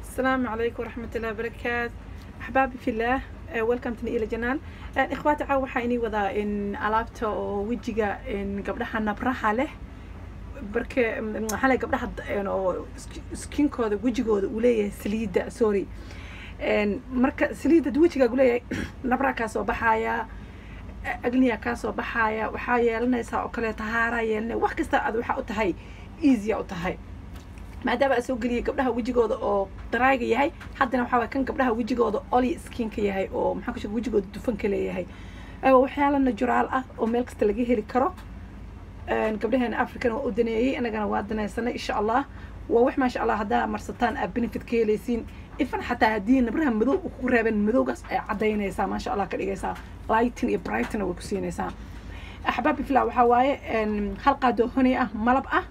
السلام عليكم ورحمة الله وبركاته أحبابي في الله ويلكم تني إلى جنان إخواتي عاو waxaa wadaa in alaabta oo wejiga in gabdhaha nabraha leh barke maxaa leh gabdhaha oo skinkooda wejigooda uu leeyahay saliidda sorry marka saliidda wejigaagu leeyahay nabraa kaa soo baxaya agniya kaa soo baxaya waxaa yeelanaysaa oo kaleeto haaraa yeelanaya wax kasta aad waxaa u tahay easya u tahay maadaama aa soo geliyay gabdhaha wejigooda oo daraaga yahay haddana waxaa waay kan gabdhaha wejigooda oli skinka yahay oo maxaa ku sheega wejigooda dufanka leeyahay waxyaala najuraal ah oo meel kasta laga heli karo gabdhaheena african waa u daneeyey inagana waa danaysanay insha allah waa wax maasha allah haddaa marsataan aad benefit ka helaysiin ifan xataa haddii nabraha madow ku reebeen madowgaas ay cadaynaysaa maasha allah ka dhigaysaa lightin iyo brightina way ku siinaysaa axbaabi fila waxaa waaye hal qaadoo honey ah malab ah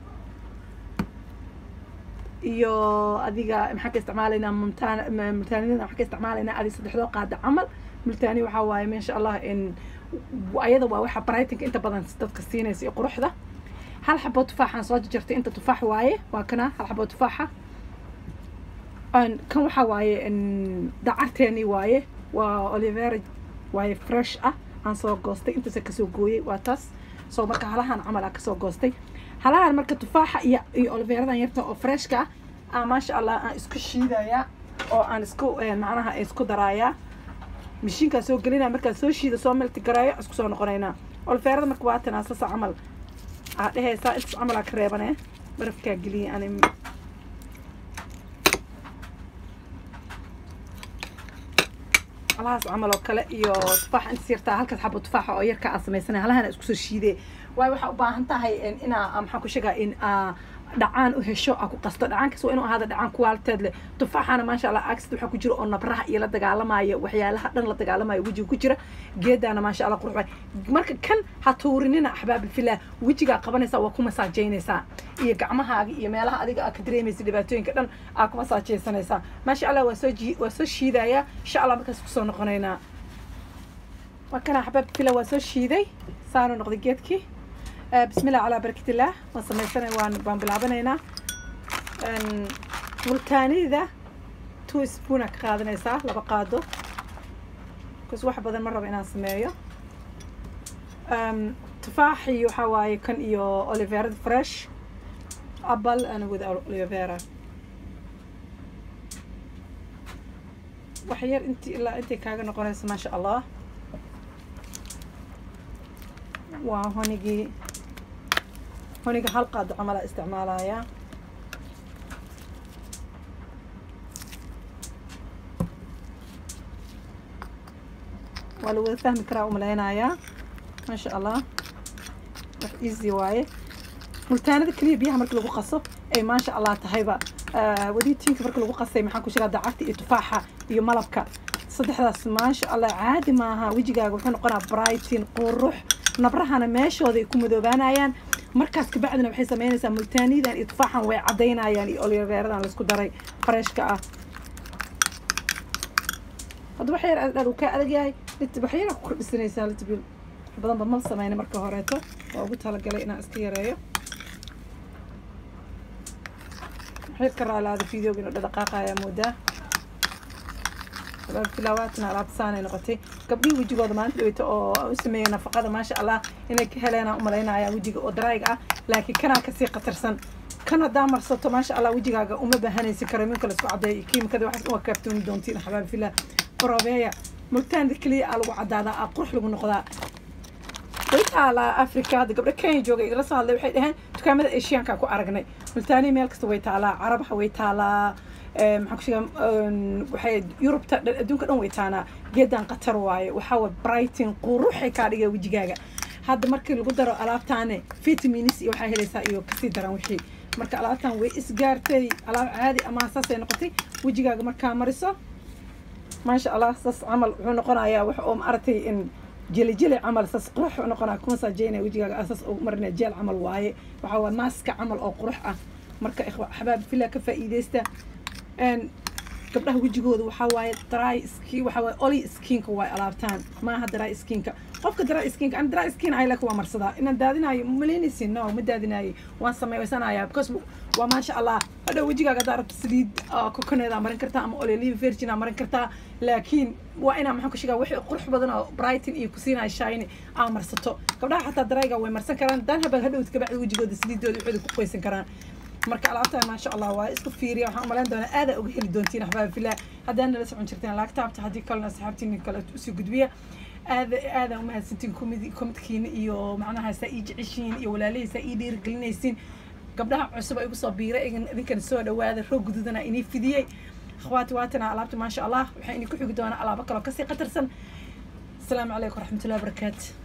iyo adiga maxaan ka isticmaalaynaa multaan multaaniyada waxaan ka isticmaalaynaa adi saddexdoo qaada camal multaani waxaa waaye maasha allah in ayada waa waxa brightonka inta badan dadka siinaysa iyo quruxda hal xaboo tufaaxaan soo jarjartay inta tufaax waaye waa kana hal xaboo tufaaxa kan waxaa waaye dacarteeni waaye waa olivera waaye fresh ah aan soo goostay intaasa kasoo gooyey waa taas soo marka halahan camal aa kasoo goostay halahan marka tufaaxa iyo iyo oliveradan yarta oo freshka ah maasha allah aan isku shiidayaa oo aan isku macnaha isku daraayaa mashiinkaa soo gelinaya markaan soo shiida soo melti gareeyo isku soo noqonaynaa oliverada marka waa tan asasa camal aa dhehaysaa intaas camal aa ka reebane barafkaa geliyay ani alahaas camal oo kale iyo tufaaxa intaas yartaa halkaas xabo tufaaxa oo yarka aa samaysanaya halahana isku soo shiidee waayo waxaa u baahan tahay inaa maxaan ku sheegaa in aa dhacaan u hesho aa ku qasto dhacaankaas waa inuu ahaada dhacaan kuwaaliteed leh tufaaxana maasha allah agsid waxaa ku jira oo nabraha iyo la dagaalamaya waxyaalaha dhan la dagaalamaya wejiga ku jira geedaana maasha allah qurux marka kan ha tuurinina axbaabi filah wejigaa qabanaysaa waa ku masaajeynaysaa iyo gacmahaaga iyo meelaha adiga aa ka dareemaysa dhibaatooyinka dhan aa ku masaajeysanaysaa maasha allah waa soo ji waa soo shiidayaa insha allah markaas kusoo noqonaynaa waa kana axbaabi filah waa soo shiiday saanu noqday geedkii بسم الله على بركة الله وصميتنا وان بان بلعبنينا ملتاني ذا تو سبونا كقادنا يسا لبا قادو كس واحد بدل مرة بينا سميو تفاحي وحواي كان إيو أوليفيرا فريش أبل أنا with أوليفيرا وحير انت إلا انت كاغا نقونيس ما شاء الله وهونيجي هونيجا هل قاد عملا استعمالها ولو فهم كرا وملينايا ما شاء الله wax easy waaye multaanada keliya biyaha marka lagu qaso ay maasha allah tahayba wadiitiinka marka lagu qasay maxaan ku sheegaa dacagta iyo tufaaxa iyo malabka saddexdaas maasha allah caadi maaha wejigaaga wuxuu noqonaa brightin qurux nabrahana meeshooda ay ku madoobaanayaan markaas kabacdina waxay samaynaysaa multaaniyadan iyo tufaaxan way cadaynayaan iyo oliveeradan laisku daray freshka ah hadda wax yar aad uu kaa adag yahay wax yar ku kordhisanaysaa litbil badanba mal samayna marka horeeto waa ugu talagalay inaan iska yareeyo waxyar ka raalaada videoga inuu dhadhaqaaqayaa moodaa filaawaatna alaabta saanay noqotay gabdhihii wejigooda maalinta dhaweyta oo u sameeyay nafaqada maasha allah inay ka heleenaan u malaynaya wejiga oo darayga ah laakiin kanaa kasii khatarsan kan haddaa marsato maasha allah wejigaaga uma baahanaysi karo minka laisku cadeeyo kiimikada waxaas uma kaaftooni doontiin xabaab filah borobeeya mugtaanida keliya aa lagu cadaadaa aa qurux lagu noqdaa way taalaa africa hadda gabdho kenya jooga igala soo hadlay waxay dhaheen dukaamada asiyaanka ku aragnay multaaniya meel kasta way taalaa carabaha way taalaa maxaan ku sheegaa waxay yurubta adduunka dhan way taanaa geedan qatar waaye waxaa waye brighton quruxay kaa dhigaya wejigaaga hadda markii lagu daro alaabtaane vitamins iyo waxaa helaysaa iyo kasii daran wixii marka alaabtan way isgaartay alaab caadi ama saasay noqotay wejigaaga markaa mariso maasha allah saas camal wuxuu noqonayaa wax oo maaragtay in jeli jeli camal saas qurux noqonaa kuma saajeynaya wejigaaga asaas oo marinaya jeel camal waaye waxaa waye maaska camal oo qurux ah marka xabaab fila ka faa'iidaysta gabdhaha wejigooda waxaa waaye dry skin waxaa waaye oli skinka waay alaabtaan maaha dry skinka qofka dry skinka ana dry skin ay laka waa marsadaa inaan daadinayo malaynaysin no ma daadinayo waan samaysanayaa because waa maasha allah hadhow wejigaaga haddaa rabto saliid kokoneedaa marin kartaa ama oleliva virgin aa marin kartaa laakiin waa inaa maxaan ku sheegaa wixii qurux badan oo brighton iyo kusiinaya shine aa marsato gabdhaha xataa darayga way marsan karaan dan habad hadhowd kabacdi wejigooda saliidooda waxooda ku qoysan karaan marka alaabtaan maasha allah waa isku fiiriya waxaan umalayn doonaa aadaa uga heli doontiin axbaab fillah haddaan nala socon jirteen laagtaabta haddii kalena asxaabtiin kale usii gudbiya aada aada umahadsantiin komid komidkiina iyo macnaha saa ii jeceshiin iyo walaalihii ii dhiirigelinaysiin gabdhaha cusub ay igu soo biiray idinkan soo dhawaada roog gududana inii fidiyey akhwaati waatana alaabta maasha allah waxaa inii ku xigi doonaa alaabo kaloo kasii qatarsan asalaamu calaykum waraxmatullahi wabarakaatu